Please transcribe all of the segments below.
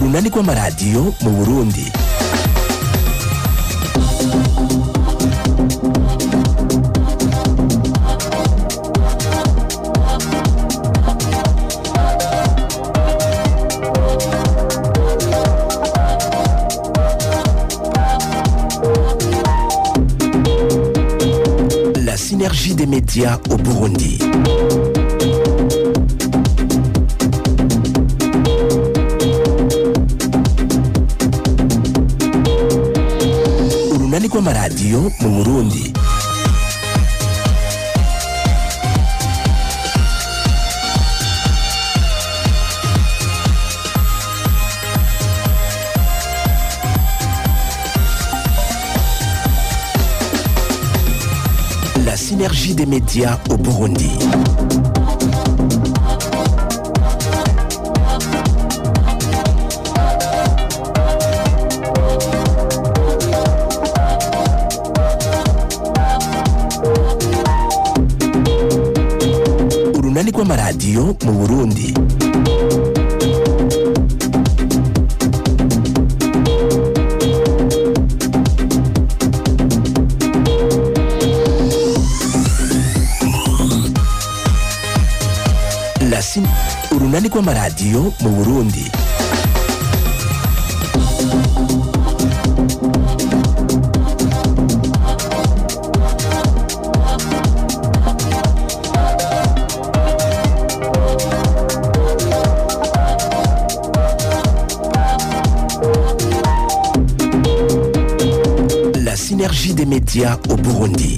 urunani rw'amaradiyo mu burundi La synergie des médias au Burundi. Urunani rw'amaradiyo mu Burundi. La synergie des médias au Burundi. Urunani rw'amaradiyo mu Burundi. La syn- urunani rw'amaradiyo mu Burundi. La synergie des médias au Burundi.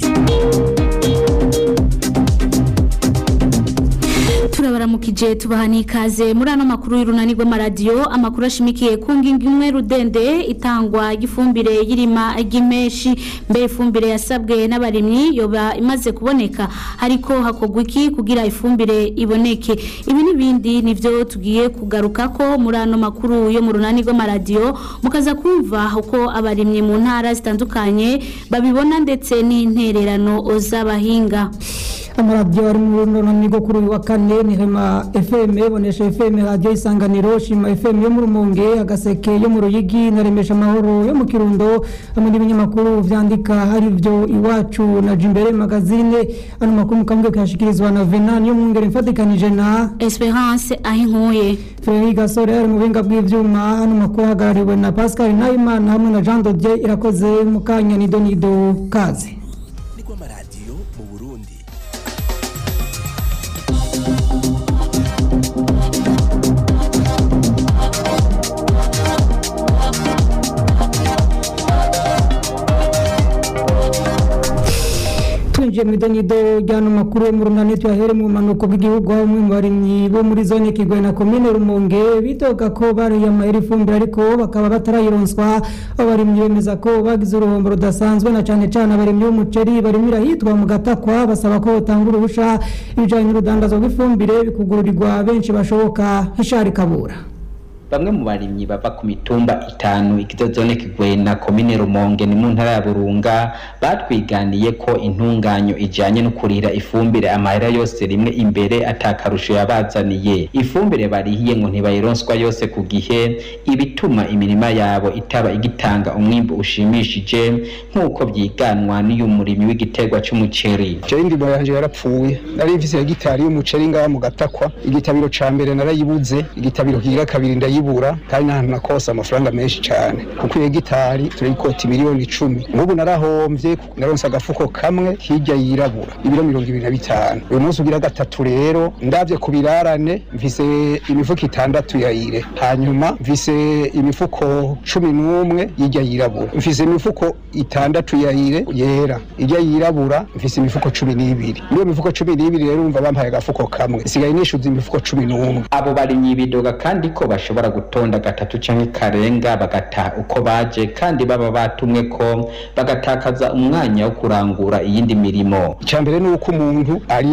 turabaramukije tubaha n'ikaze muri ano makuru y'urunani rw'amaradiyo amakuru ashimikiye ku ngingo imwe rudende itangwa ry'ifumbire y'irima ry'imeshi mbere ifumbire yasabwe n'abarimyi yoba imaze kuboneka ariko hakorwa iki kugira ifumbire iboneke ibi n'ibindi nivyo tugiye kugaruka ko muri ano makuru yo mu runani rw'amaradiyo mukaza kumva uko abarimyi mu ntara zitandukanye babibona ndetse n'intererano z'abahinga amaradiyo ari mu runani rwo kuri uyu wa kane ni hema fm bonesha fm radiyo isanganiro shima fm yo mu rumonge agaseke yo mu ruyigi na remesha amahoro yo mu kirundo hamwe n'ibinyamakuru vyandika hari byo iwacu na jimbere magazine ano makuru mukambwe kuyashikirizwa na venani yo mu ngere mfatikanije na Esperance aho inkuye Frederic Gasore ari mu buhinga bw'ivyuma hano makuru ahagarariwe na Pascal Nahimana hamwe na Jean Dodier irakoze mu kanya nido nido kaze Ni rw'amaradiyo mu Burundi. twinjiye mu idonido ry'ano makuru yo mu runani tuyahere mu bumanuko bw'igihugu aho umwe mu barimyi bo muri zone kigwe na komine rumonge bitoga ko bariye amahera ifumbire ariko bakaba batarayironswa abo barimyi bemeza ko bagize uruhombo rudasanzwe na cane cane abarimyi b'umuceri barimira hitwa mu gatakwa basaba ko botanga uruhusha ibijanye n'urudandazwa rw'ifumbire bikugururirwa benshi bashoboka hishari kabura bamwe mu barimyi bava ku mitumba itanu igize zone kigwena komine rumonge ni mu ntara ya burunga batwiganiye ko intunganyo ijanye no kurira ifumbire amahera yose rimwe imbere atakarusho yabazaniye ifumbire barihiye ngo ntibayironswa yose ku gihe ibituma imirima yabo itaba igitanga umwimbu ushimishije nk'uko vyiganwa n'uyu murimyi w'igiterwa c'umuceri jewe indimo yanje yarapfuye nari mfise hegitari y'umuceri ngaha mu gatakwa igitabiro ca mbere narayibuze igitabiro kigira kabiri ndayibura kandi n'ahantu nakosa amafaranga menshi cane kuko iyo hegitari turayikota miliyoni icumi nk'ubu narahomvye naronse agafuko kamwe hirya yirabura ibiro mirongo ibiri na bitanu uyu munsi ugira gatatu rero ndavye ku birarane mfise imifuko itandatu ya ire hanyuma mfise imifuko cumi n'umwe y'irya yirabura mfise imifuko itandatu ya ire yera irya yirabura mfise imifuko cumi n'ibiri muri iyo mifuko cumi n'ibiri rero umva bampaye agafuko kamwe sigaye nishuza imifuko cumi n'umwe abo barimyi bidoga kandi ko bashobora gutonda gatatu canke karenga bagataha uko baje kandi baba batumwe ko bagatakaza umwanya wo kurangura iyindi mirimo icya mbere ni uko umuntu ariha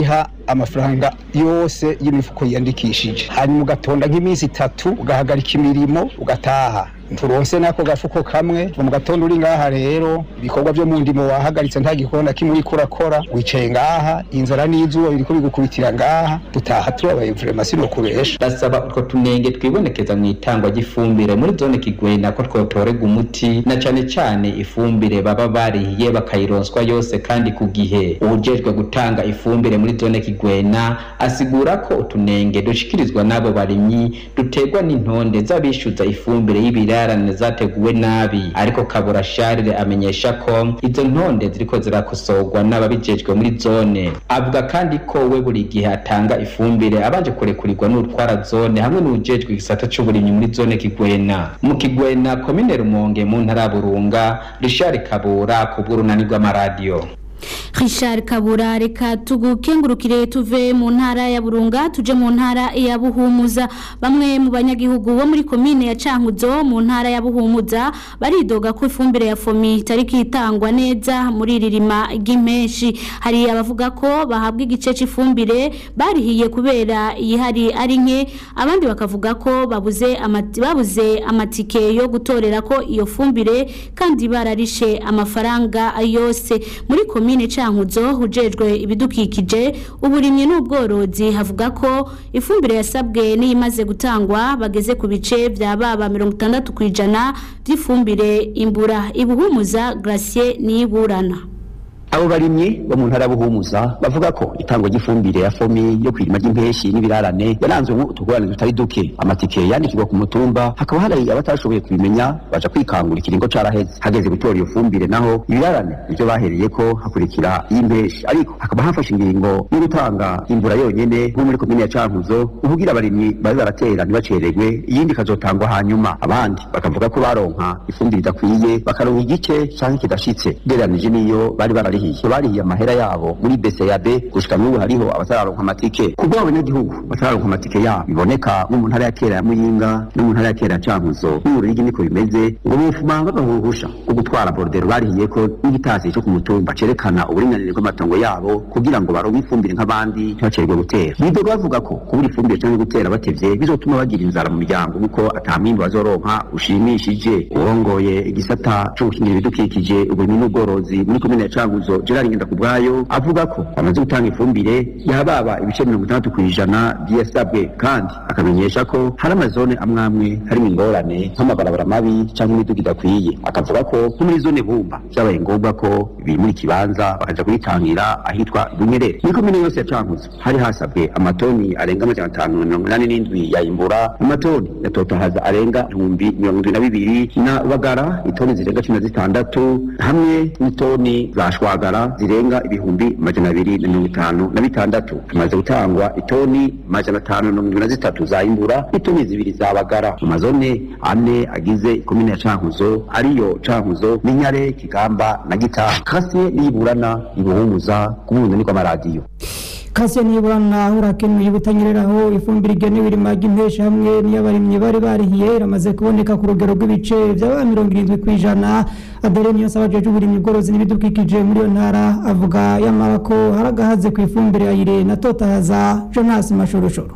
amafaranga yose y'imifuko yiyandikishije hanyuma ugatonda nk'iminsi itatu ugahagarika imirimo ugataha turonse nako gafuko kamwe mu gatondo uri ngaha rero ibikorwa byo mu ndimo wahagaritse nta gikorwa kimwe uriko urakora wicaye ngaha inzara n'izuba biriko bigukubitira ngaha dutaha tubabaye vrema sinokuresha basaba utwo tunenge twibonekeza mu itangwa ry'ifumbire muri zone kigwena ko twotorega umuti na cane cane ifumbire baba barihiye bakayironswa yose kandi ku gihe uwujejwe gutanga ifumbire muri zone kigwena asigura ko utunenge dushikirizwa n'abo barimyi duterwa n'intonde z'abishyuza ifumbire y'ibirarane zateguwe nabi ariko kabura sharire amenyesha ko izo ntonde ziriko zirakosorwa n'ababijejwe muri zone avuga kandi ko we buri gihe atanga ifumbire abanje kurekurirwa n'utwara zone hamwe n'ujejwe igisata c'uburimyi muri zone kigwena mu kigwena komine rumonge mu ntara ya burunga rishari kabura ku bw'urunani rw'amaradiyo Richard Kabura reka tugukengurukire tuve mu ntara ya Burunga tuje mu ntara ya Buhumuza bamwe mu banyagihugu bo muri komine ya Cankuzo mu ntara ya Buhumuza baridoga ko ifumbire ya fomi itari kitangwa neza muri ririma ry'impeshi hari abavuga ko bahabwa igice cy'ifumbire barihiye kubera ihari ari nke abandi bakavuga ko babuze amati babuze amatike yo gutorera ko iyo fumbire kandi bararishe amafaranga yose muri komine Cankuzo hujejwe ibidukikije uburimyi n'ubworozi havuga ko ifumbire yasabwe n'iyimaze gutangwa bageze ku bice vya baba 60 kwijana by'ifumbire imbura ibuhumuza Gracier niburana abo barimyi bo mu ntara buhumuza bavuga ko itangwa ry'ifumbire ya fomi yo kwirima ry'impeshi n'ibirarane yaranzwemo utugorane tutari duke amatike yandikirwa ku mutumba hakaba hari abatashoboye kubimenya baja kwikangura ikiringo caraheze hageze gutora iyo fumbire naho ibirarane nivyo bahereye ko hakurikira iy'impeshi ariko hakaba hafashe ingingo yo gutanga imbura yonyene nko muri komine ya cankuzo kugira abarimyi babe baratera ntibacererwe iyindi ikazotangwa hanyuma abandi bakavuga ko baronka ifumbire idakwiye bakaronka igice canke kidashitse ugereranije n'iyo bari barari barihiye barihiye amahera yabo muri BCAB gushika n'ubu hariho abatararonka amatike kubwo abanyagihugu batararonka amatike yabo biboneka nko mu ntara ya kera ya Muyinga no mu ntara ya kera ya Cankuzo n'uburigi niko bimeze ngo bufuma bagahuhusha ko gutwara bordero barihiye ko n'igitasi cyo ku mutumba cerekana uburinganire bw'amatongo yabo kugira ngo baronke ifumbire nk'abandi ntibacerwe gutera bidoga bavuga ko kubura ifumbire cyangwa gutera batevye bizotuma bagira inzara mu miryango kuko atamwimbu bazoronka ushimishije urongoye igisata cyo gukingira ibidukikije uburimyi n'ubworozi muri komine ya Cankuzo Gerard Ngendakubwayo avuga ko bamaze gutanga ifumbire yababa ibice mirongo itandatu ku ijana byasabwe kandi akamenyesha ko hari amazone amwe amwe harimo ingorane nk'amabarabara mabi cyangwa imiduga idakwiye akavuga ko nko muri zone bumba byabaye ngombwa ko bimura ikibanza bakaja kuyitangira ahitwa Bunyerere muri komine yose ya Cankuzo hari hasabwe amatoni arenga amajana atanu na mirongo inani n'indwi ya imbura amatoni ya totahaza arenga ibihumbi mirongo indwi na bibiri na bagara itoni zirenga cumi na zitandatu hamwe n'itoni za shwagara zirenga ibihumbi majana abiri na mirongo itanu na bitandatu hamaze gutangwa itoni majana atanu na mirongo irindwi na zitatu za imbura n'itoni zibiri za bagara mu mazone ane agize ikomine ya cankuzo ariyo cankuzo n'inyare kigamba na gitaha kasiye n'iyiburana ibuhumuza ku bundani kw'amaradiyo kasiya niburana urakenuye butanyereraho ifumbire igenewe irima ry'impesha hamwe n'iy'abarimyi bari barihiye iramaze kuboneka ku rugero rw'ibice by'aba mirongo irindwi ku ijana adere niyo saba jeje uburimyi bworozi n'ibidukikije muri iyo ntara avuga yamara ko hari agahaze ku ifumbire ya ire na totahaza jonas mashurushuru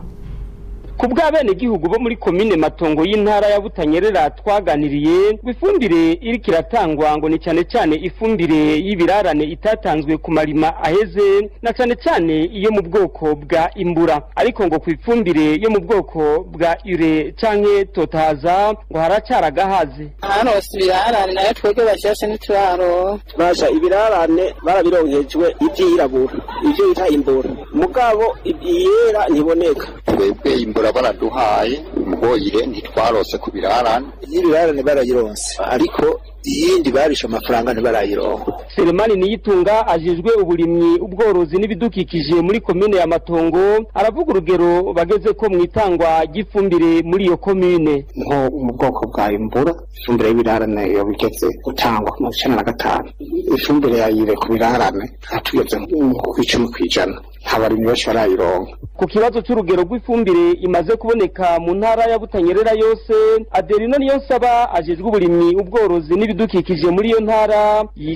ku bw'abenegihugu bo muri komine matongo y'intara ya butanyerera twaganiriye ngo ifumbire iriko iratangwa ngo ni cyane cyane ifumbire y'ibirarane itatanzwe ku marima aheze na cyane cyane iyo mu bwoko bwa imbura ariko ngo ku ifumbire yo mu bwoko bwa ure canke totahaza ngo haracara agahaze hano ibirarane nayo twebwe bashashe n'ituraro basha ibirarane barabironkejwe ivyirabura ivyo bita imbura mugabo iyera ntiboneka twebwe imbura baraduhaye mugoyire ntitwarose ku birarane y'ibirarane barayironse ariko iyindi barishe amafaranga ntibarayironka Selemani Niyitunga ajejwe uburimyi ubworozi n'ibidukikije muri komine ya Matongo aravuga urugero bageze ko mu itangwa ry'ifumbire muri iyo komine nko mu bwoko bwa imbura ifumbire y'ibirarane iyo bigeze gutangwa mu icenda na gatanu ifumbire yayire ku birarane hatugeze ku icumi kw'ijana nta barimyi benshi barayironka ku kibazo cy'urugero rw'ifumbire imaze kuboneka mu ntara ya Butanyerera yose Adelina niyo nsaba ajejwe uburimyi ubworozi n'ibidukikije muri iyo ntara yishura ati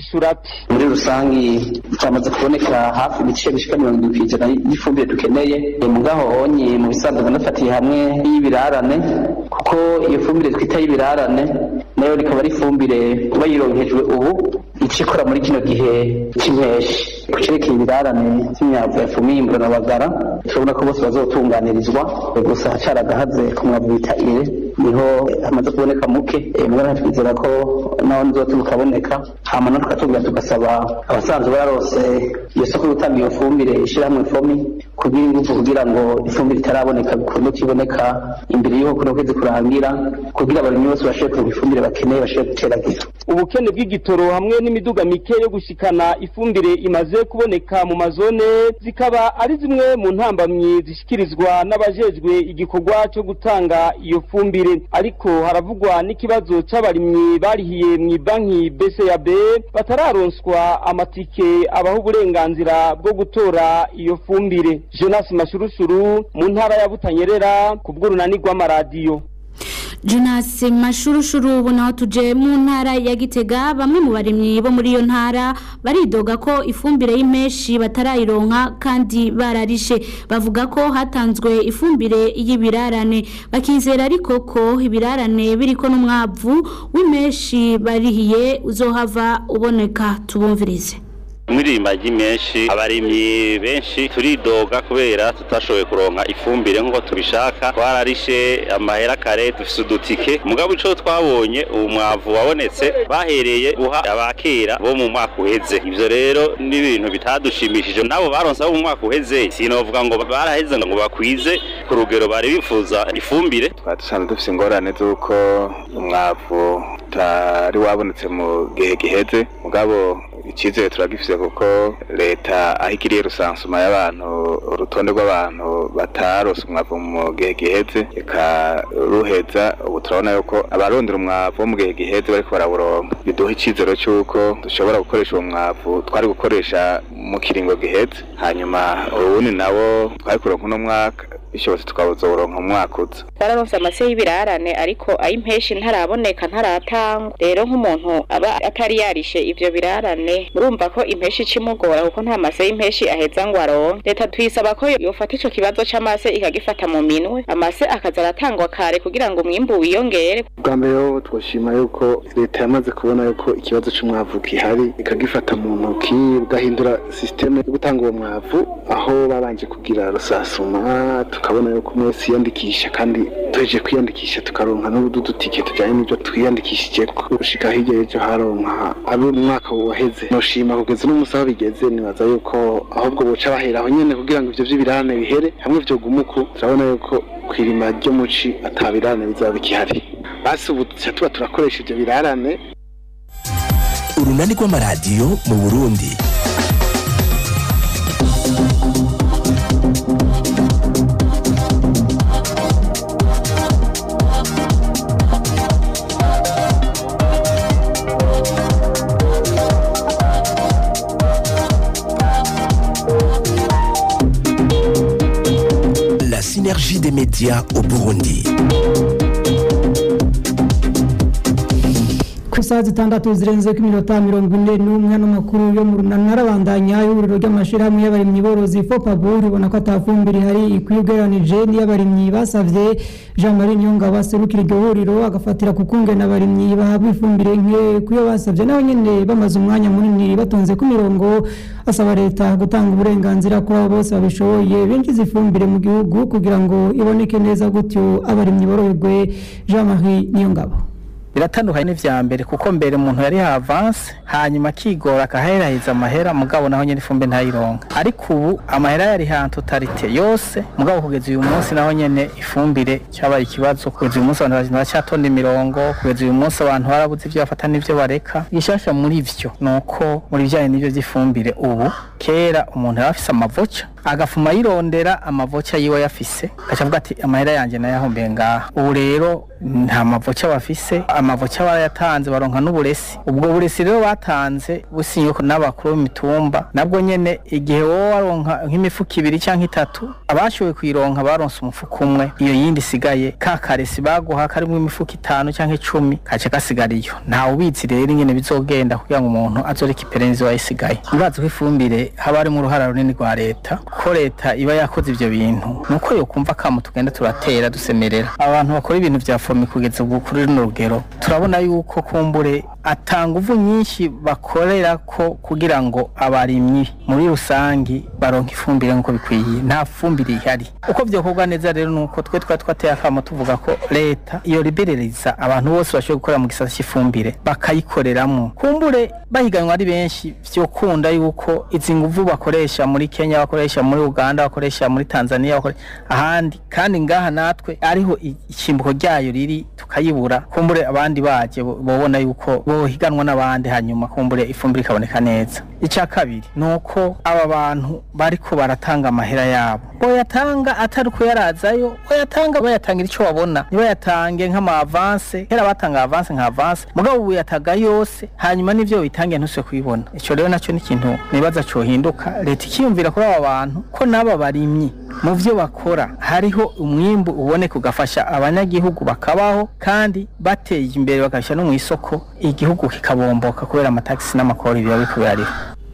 ati muri rusangi twamaze kuboneka hafi ibice bishika mirongo irindwi kw'ijana y'ifumbire dukeneye mugaho honye mu bisanzwe ndanafatiye hamwe y'ibirarane kuko iyo fumbire twita y'ibirarane nayo rikaba ari ifumbire kuba yironkejwe ubu ica ikora muri kino gihe cy'impeshi ku cerekeye ibirarane by'imyavu ya fumiye imburanabagara turabona ko bose bazotunganirizwa gusa hacari agahaze ku mwavu bita ire niho hamaze kuboneka muke mugana twizera ko naho nizotuba ukaboneka hama natwe tukatubwira tugasaba abasanzwe barose iyo soko yo gutanga iyo fumbire ishirahamwe fomi kugira ingufu kugira ngo ifumbire itaraboneka bikunde kiboneka imbere y'uko kuno kwezi kurangira kugira abarimyi bose bashobore kuronka ifumbire bakeneye bashobore guteragira ubukene bw'igitoro hamwe n'imiduga mike yo gushikana ifumbire imaze kuboneka mu mazone zikaba ari zimwe mu ntambamyi zishikirizwa n'abajejwe igikorwa cyo gutanga iyo fumbire ariko haravugwa n'ikibazo c'abarimyi barihiye mu banki BCAB batararonswa amatike abaha uburenganzira bwo gutora iyo fumbire Jonas Mashurusuru mu ntara ya Butanyerera ku bw'urunani rw'amaradiyo Jonas Mashurushuru ubu naho tuje mu ntara ya Gitega bamwe mu barimyi bo muri iyo ntara baridoga ko ifumbire y'impeshi batarayironka kandi bararishe bavuga ko hatanzwe ifumbire y'ibirarane bakizera ariko ko ibirarane biriko n'umwavu w'impeshi barihiye uzohava uboneka tubumvirize mwirima ry'imenshi abarimyi benshi turidoga kubera tutashoboye kuronka ifumbire nk'uko tubishaka twararishe amahera kare dufise udutike mugabo ico twabonye ubu mwavu wabonetse bahereye guha abakera bo mu mwaka uheze ivyo rero ni ibintu bitadushimishije nabo baronse abo mu mwaka uheze sinovuga ngo baraheze ngo bakwize ku rugero bari bifuza ifumbire twari dusanzwe dufise ingorane z'uko umwavu utari wabonetse mu gihe giheze mugabo icyizere turagifise kuko leta aho igiriye rusansuma y'abantu urutonde rw'abantu batarose umwavu mu gihe giheze ikaruheza ubu turabona yuko abarondera umwavu wo mu gihe giheze bariko barawuronka biduha icyizero cy'uko dushobora gukoresha uwo mwavu twari gukoresha mu kiringo giheze hanyuma ubundi nawo twari kuronka uno mwaka bishobotse tukawuzoronka mu mwaka uza twararonse amase y'ibirarane ariko ay'impeshi ntaraboneka ntaratangwa rero nk'umuntu aba atari yarishe ivyo birarane murumva ko impeshi icimugora kuko nta mase y'impeshi aheza ngo aronke leta tuyisaba ko yofata ico kibazo c'amase ikagifata mu minwe amase akaza aratangwa kare kugira ngo umwimbu wiyongere bwa mbere ho twoshima yuko leta yamaze kubona yuko ikibazo c'umwavu gihari ikagifata mu ntoki bugahindura sisiteme yo gutanga uwo mwavu aho babanje kugira rusasuma tukabona yuko umwe wese yiyandikisha kandi tuheje kwiyandikisha tukaronka n'udutike tujyanye n'ibyo twiyandikishije gushika hirya y'ejo haronka abo umwaka waheze noshima kugeza uno munsi aho bigeze nibaza yuko ahubwo boca bahera aho nyene kugira ngo ivyo vy'ibirane bihere hamwe vyogume uku turabona yuko kw'irima ryo muci ata birane bizaba bikihari basi ubu tuca tuba turakoresha ivyo birarane urunani rw'amaradiyo mu burundi La synergie des médias au Burundi. ku isaha zitandatu zirenze ko iminota mirongo ine n'umwe n'amakuru yo mu runana arabandanya y'ihuriro ry'amashyirahamwe y'abarimyi borozi fopabu ribona ko atafumbire ihari ikwiye ugereranije n'iy'abarimyi basavye jean marie nyonga baserukira iryo huriro agafatira ku kungena abarimyi bahabwa ifumbire nke kuyo basavye nabo nyene bamaze umwanya munini batonze ku mirongo asaba leta gutanga uburenganzira kuri abo bose babishoboye binjiza ifumbire mu gihugu kugira ngo iboneke neza gutyo abarimyi boroherwe jean marie niyongabo biratandukanye n'ivya mbere kuko mbere umuntu yari avance hanyuma akigora akaheraheza amahera mugabo naho nyene ifumbe ntayironka ariko ubu amahera yari hantu totalite yose mugabo kugeza uyu munsi naho nyene ifumbire cyabaye ikibazo kugeza uyu munsi abantu baracyatonda imirongo kugeza uyu munsi abantu barabuze ivyo bafata n'ivyo bareka gishasha muri vyo nuko muri bijanye n'ivyo vy'ifumbire ubu kera umuntu yari afise amavoca agafuma yirondera amavoca yiwe yafise gaca avuga ati amahera yanje nayahombiye ngaha ubu rero nta mavoca bafise amavoca barayatanze baronka n'uburesi ubwo buresi rero batanze businye n'abakuru b'imitumba nabwo nyene igihe wowe waronka nk'imifuka ibiri canke itatu abashoboye kuyironka baronse umufuka umwe iyo yindi isigaye ka karesi baguha karimwo imifuka itanu canke icumi kace gasigara iyo ntawe ubizi rero ingene bizogenda kugira ngo umuntu azoreka iperenzi wayisigaye murazi ko ifumbire haba harimo uruhara runini rwa leta ko leta iba yakoze ivyo bintu nuko yokumva kamo tugenda turatera dusemerera abantu bakora ibintu vya fomi kugeza ubu kuri runo rugero turabona yuko kumbure atanga uvu nyinshi bakorera ko kugira ngo abarimyi muri rusangi baronka ifumbire nk'uko bikwiye nta fumbire ihari uko vyokorwa neza rero nuko twe twari twateye akamo tuvuga ko leta iyo libereriza abantu bose bashoboye gukora mu gisata cy'ifumbire bakayikoreramwo kumbure bahiganwa ari benshi vyokunda yuko izi nguvu bakoresha muri Kenya bakoresha muri Uganda bakoresha muri Tanzania bakore ahandi kandi ngaha natwe ariho ikimbuko ryayo riri tukayibura kumbure abandi baje bobona yuko bohiganwa n'abandi hanyuma kumbure ifumbire ikaboneka neza icya kabiri nuko aba bantu bariko baratanga amahera yabo boyatanga atari kuyarazayo boyatanga bayatangira icyo babona nibayatange nk'ama avance kera batanga avance nka avance mugabo ubu yataga yose hanyuma n'ivyo bitangiye ntuse kubibona ico rero naco ni ikintu nibaza cohinduka leta ikiyumvira kuri aba bantu ko n'aba barimyi mu vyo bakora hariho umwimbu uboneka ugafasha abanyagihugu bakabaho kandi bateye imbere bagashyira no mu isoko igihugu kikabomboka kubera amatagisi n'amakori biba biriko birariho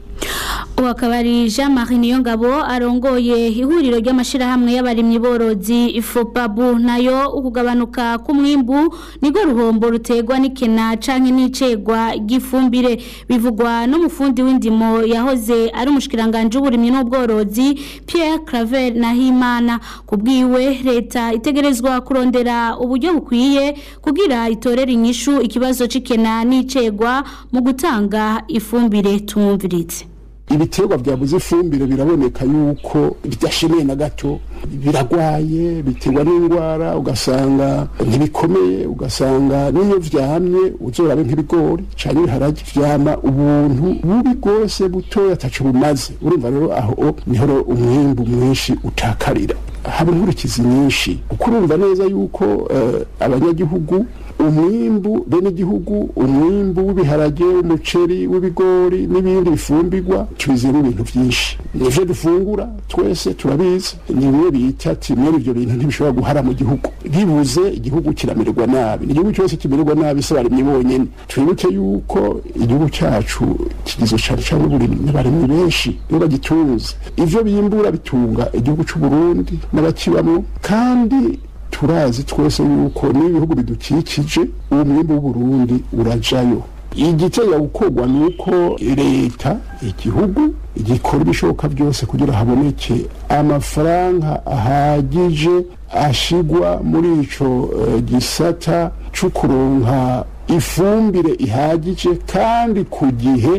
ubu akaba ari jean marie niyongabo arongoye ihuriro ry'amashyirahamwe y'abarimyi borozi ifopabu nayo ukugabanuka k'umwimbu nirwo ruhombo ruterwa n'ikena canke n'icegwa ry'ifumbire bivugwa n'umufundi w'indimo yahoze ari umushikiranganje w'uburimyi n'ubworozi pierre claver nahimana ku bwiwe leta itegerezwa kurondera uburyo bukwiye kugira itorere inyishu ikibazo c'ikena n'icegwa mu gutanga ifumbire tumwumviritse ibiterwa byabuze ifumbire biraboneka yuko bidashemeye na gato biragwaye biterwa n'indwara ugasanga ntibikomeye ugasanga n'iyo vyamye uzorabe nk'ibigori canke ibiharage vyama ubuntu bubi bwose butoya ataco bumaze urumva rero aho niho umwimbu mwinshi utakarira haba inkurikizi nyinshi kuko urumva neza yuko uh, abanyagihugu umwimbu bene igihugu umwimbu w'ibiharage umuceri w'ibigori n'ibindi bifumbirwa tubizemo ibintu byinshi nivyo dufungura twese turabizi ni bimwe bita ati mwene ivyo bintu ntibishobora guhara mu gihugu bibuze igihugu kiramererwa nabi igihugu cyose kimererwa nabi se barimye bonyene twibuke yuko igihugu cacu kigizwe cane cane n'uburimyi n'abarimyi benshi nibo bagitunze ivyo bimbura bitunga igihugu c'uburundi n'abakibamwo kandi turazi twese yuko n'ibihugu bidukikije uwo mwimbu w'uburundi urajayo igiteye gukorwa ni uko leta igihugu gikora ibishoboka byose kugira haboneke amafaranga ahagije ashigwa muri ico uh, gisata co kuronka ifumbire ihagije kandi ku gihe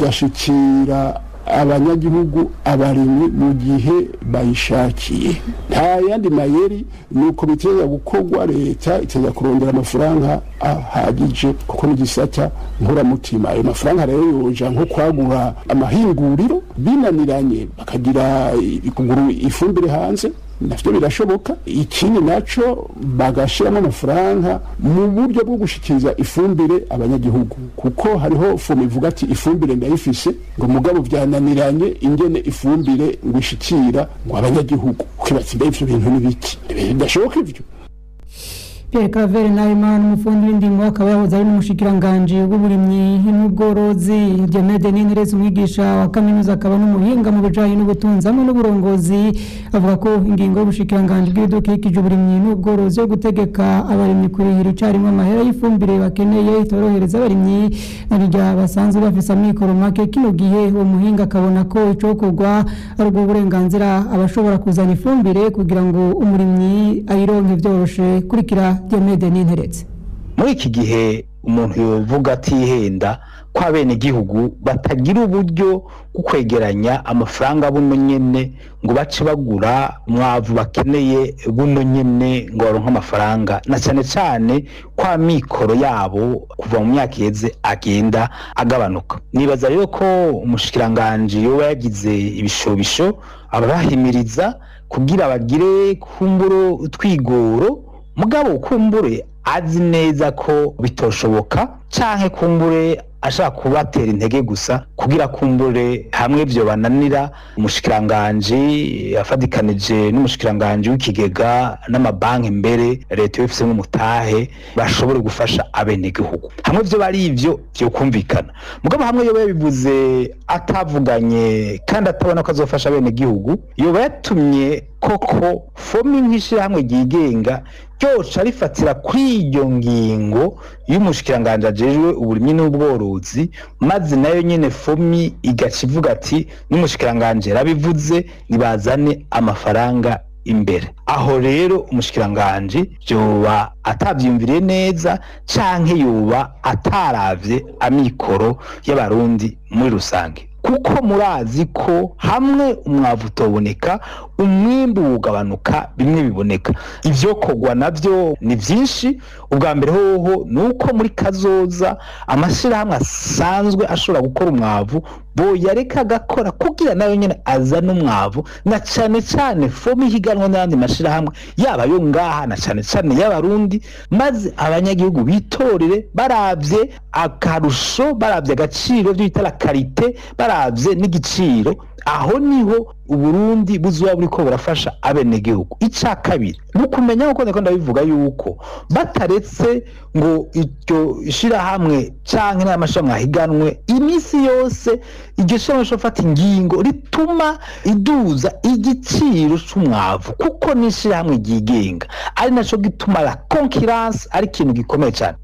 igashikira abanyagihugu abarimyi mu gihe bayishakiye nta yandi mayeri ni uko biteza gukorwa leta iteza kurondera amafaranga ahagije kuko n'igisata nkuramutima ayo mafaranga rero yoja nko kwagura amahinguriro binaniranye bakagira kugura ifumbire hanze navyo birashoboka ikindi naco bagashiramo amafaranga mu buryo bwo gushikiriza ifumbire abanyagihugu kuko hariho fomu ivuga ati ifumbire ndayifise ngo mugabo vyananiranye ingene ifumbire ngo ishikira ngo abanyagihugu ukibaza mbe ivyo bintu n'ibiki bidashoboka ivyo Pierre Claver Nahimana umufundi w'indimo akaba yahoze ari n'umushikiranganje w'uburimyi n'ubworozi Diomede Nintereza umwigisha wa kaminuza akaba n'umuhinga mu bijanye n'ubutunzi hamwe n'uburongozi avuga ko ingingo y'ubushikiranganje bw'ibidukikije uburimyi n'ubworozi yo gutegeka abarimyi kurihira icarimwe amahera y'ifumbire bakeneye itorohereza abarimyi n'irya basanzwe bafise amikoro make kino gihe uwo muhinga akabona ko icokorwa ari ubwo burenganzira abashobora kuzana ifumbire kugira ngo umurimyi ayironke vyoroshe kurikira Diomede Ninteretse muri iki gihe umuntu yovuga atihenda ko abenegihugu batagira uburyo bwo kwegeranya amafaranga buno nyene ngo bace bagura umwavu bakeneye buno nyene ngo baronke amafaranga na cyane cyane ko amikoro yabo kuva mu myaka iheze agenda agabanuka nibaza rero ko umushikiranganji yoba yagize ibishobisho ababahimiriza kugira bagire kumburo utwigoro mugabo kumbure azi neza ko bitoshoboka canke kumbure ashaka kubatera intege gusa kugira kumbure hamwe vyo bananira umushikiranganji afadikanije n'umushikiranganji w'ikigega n'amabanki mbere leta yofisemo umutahe bashobore gufasha abenegihugu hamwe vyo bari ivyo vyokumvikana mugabo hamwe yoba yabivuze atavuganye kandi atabona ko azofasha abenegihugu yoba yatumye koko fomi nk'ishirahamwe ryigenga ryoca rifatira kuri iyo ngingo y'umushikiranganji ajejwe uburimyi n'ubworozi maze nayo nyene fomi igaca ivuga ati n'umushikiranganji yarabivuze nibazane amafaranga imbere aho rero umushikiranganji yoba atavyiyumviriye neza canke yoba ataravye amikoro y'abarundi muri rusange kuko murazi ko hamwe umwavu utoboneka umwimbu ugabanuka bimwe biboneka ivyo kogwa navyo ni vyinshi ubwa mbere hoho ni uko muri kazoza amashirahamwe asanzwe ashobora gukora umwavu boyareka agakora kugira nayo nyene azana umwavu na cane cane fomu ihiganwa n'ayandi mashirahamwe yaba yo ngaha na cane cane y'abarundi maze abanyagihugu bitorere baravye akarusho baravye agaciro vyo bita la karite baravye n'igiciro aho niho uburundi buzoba buriko burafasha abenegihugu ica kabiri ni ukumenya nkuko ndiko ndabivuga yuko bataretse ngo iryo shirahamwe canke n'amashirahamwe ahiganwe imisi yose iryo shirahamwe rishobora gufata ingingo rituma iduza igiciro c'umwavu kuko ni ishirahamwe ryigenga ari naco gituma la concurrence ari ikintu gikomeye cane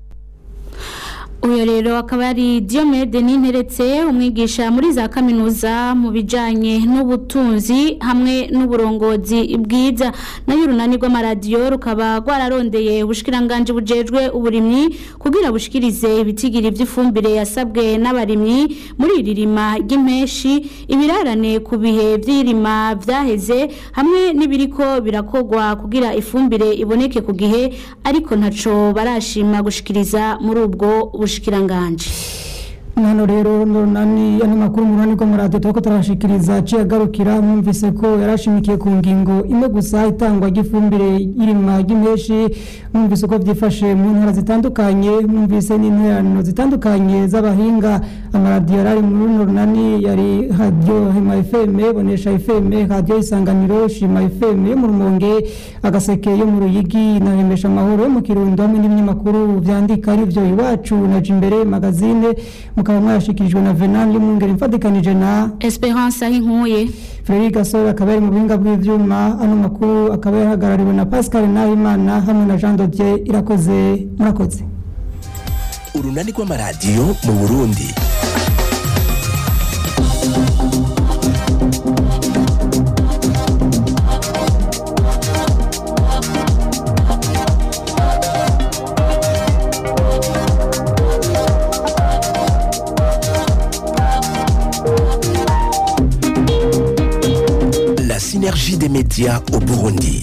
uyu rero akaba ari Diomede Ninteretse umwigisha muri za kaminuza mu bijanye n'ubutunzi hamwe n'uburongozi bwiza nayo urunani rw'amaradiyo rukaba rwararondeye ubushikiranganje bujejwe uburimyi kugira bushikirize ibitigiri vy'ifumbire yasabwe n'abarimyi muri iri rima ry'impeshi ibirarane ku bihe vy'irima vyaheze hamwe n'ibiriko birakogwa kugira ifumbire iboneke ku gihe ariko ntaco barashima gushikiriza muri ubwo ubushikiranganje hano rero nani ano makuru mu runani rw'amaradiyo turiko turashikiriza aciye agarukira mwumvise ko yarashimikiye ku ngingo imwe gusa itangwa ry'ifumbire y'irima ry'impeshi mwumvise uko vyifashe mu ntara zitandukanye mwumvise n'interano zitandukanye z'abahinga amaradiyo yarari muri runo runani yari radiyo hema fm bonesha fm radiyo isanganiro shima fm yo mu rumonge agaseke yo mu ruyigi na hemesha amahoro yo mu kirundo hamwe n'ibinyamakuru vyandika arivyo iwacu na jimbere magazine mukaba mwashikirijwe na Venant y'umwungere mfatikanije na Esperance ahinkuye Frederic Gasore akaba ari mu buhinga bw'ivyuma ano makuru akaba yahagarariwe na Pascal Nahimana hamwe na Jean Dodier irakoze murakoze urunani rw'amaradiyo mu Burundi La synergie des médias au Burundi.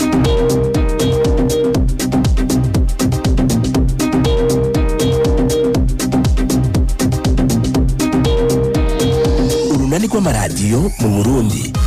urunani rw'amaradiyo mu Burundi